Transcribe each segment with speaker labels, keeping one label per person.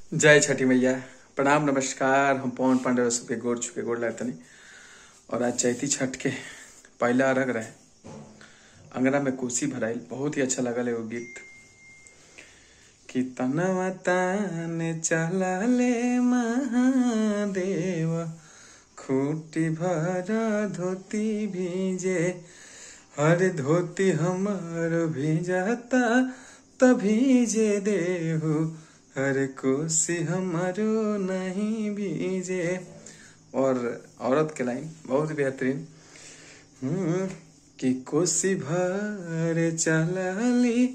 Speaker 1: जय छठी मैया प्रणाम नमस्कार हम पवन पांडे सबके गोर छुके गोर लगतनी और आज चैती छठ के पहला अर्घ रहे अंगना में कोसी भराइल बहुत ही अच्छा लगल एगो गीत कि तनवा ताने चला ले महादेव खूटी भरा धोती भीजे हर धोती हमर भीजता तभी जे देहु हर कोसी हमारो नहीं भीजे और औरत के लाइन बहुत बेहतरीन हम्म, कि कोसी भर चलाली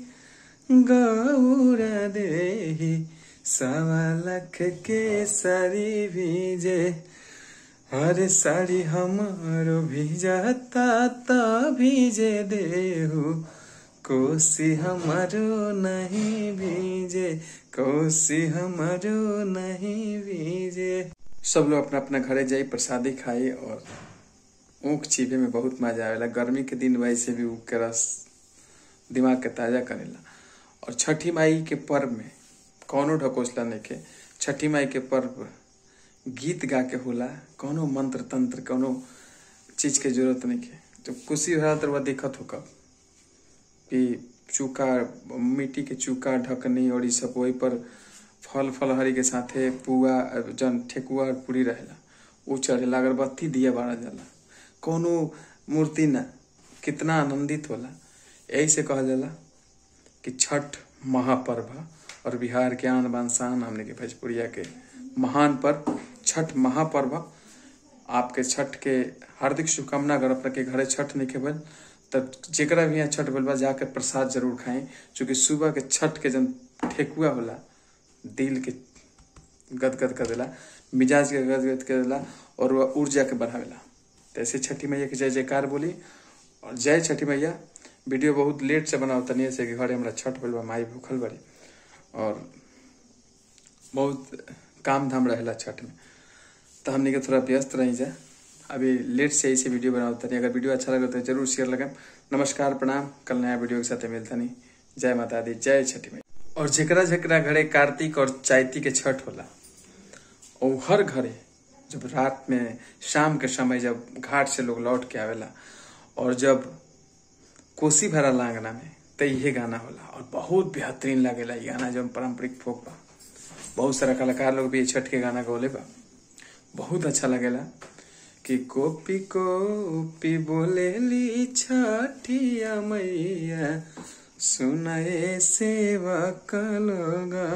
Speaker 1: गौरा देही सवा लख के सारी भीजे हर साड़ी हमारो भीजता त भीजे देहु कोसी हमारो नहीं भीजे कोसी हमारो नहीं भीजे सब लोग अपना अपना घरे जाई प्रसादी खाई और ऊख चीबे में बहुत मजा आवेला गर्मी के दिन वैसे भी ऊख के रस दिमाग के ताजा करेला और छठी माई के पर्व में कौनो ढकोसला नहीं के छठी माई के पर्व गीत गा के होला कौनो मंत्र तंत्र कौनो चीज के जरूरत नहीं के तो कुशी भरा तर वह दिक्कत हो कब कि चूका मिट्टी के चूका ढकनी और ई सब वही पर फल फलहरी के साथे पुआ जन ठेकुआ और पूरी रहेला उ चढ़ेला अगरबत्ती दिया बारा जाला कौनो मूर्ति ना कितना आनंदित होला यही से कहल जाला कि छठ महापर्व ह और बिहार के आन बान शान हमने के भोजपुरिया के महान पर्व छठ महापर्व ह। आपके छठ के हार्दिक शुभकामना अगर अपना के घरे छठ नहीं के बन तब जेकरा भी यहाँ छठ बलबा जाके प्रसाद जरूर खाएं क्योंकि सुबह के छठ के जन ठेकुआ होला दिल के गदगद कर देला मिजाज के गदगद कर देला और वह ऊर्जा के बढ़ावेला तो ऐसे छठी मैया के जय जयकार बोली और जय छठी मैया वीडियो बहुत लेट से बनाओ तनी ऐसे कि घरे हमरा छठ बलबा माई भूखल बड़ी और बहुत काम धाम रहेला छठ में तो हमने के थोड़ा व्यस्त रही जा अभी लेट से ऐसे वीडियो बनाओ तनी अगर वीडियो अच्छा लगे तो जरूर शेयर लगाएं नमस्कार प्रणाम कल नया वीडियो के साथ मिलता नहीं जय माता दी जय छठी मैया और जेकरा जेकरा घरे कार्तिक और चैती के छठ होला और हर घरे जब रात में शाम के समय जब घाट से लोग लौट के आवेला और जब कोसी भरा लांगना में तो यही गाना होला और बहुत बेहतरीन लागेला ये गाना जो पारंपरिक फोक बा बहुत सारा कलाकार लोग भी ये छठ के गाना गौले बा बहुत अच्छा लगेला कि कोपी कोपी बोलेली छठिया मैया सुनाए सेवा कलोगा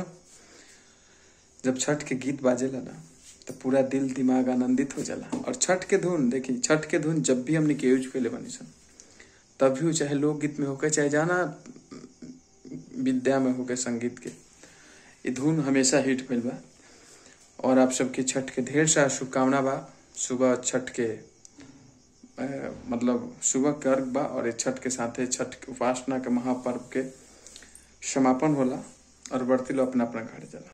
Speaker 1: जब छठ के गीत बाजेला ना तो पूरा दिल दिमाग आनंदित हो जाला और छठ के धुन देखी छठ के धुन जब भी हमने के यूज कैले बनी सन तब भी वो चाहे लोकगीत में होके चाहे जाना विद्या में होके संगीत के ये धुन हमेशा हिट भइल बा और आप सबके छठ के ढेर सारा शुभकामना बा सुबह छठ के अ, मतलब सुबह के अर्घ बा और ये छठ के साथे छठ के उपासना के महापर्व के समापन होला और बढ़ती लोग अपना अपना घर जाला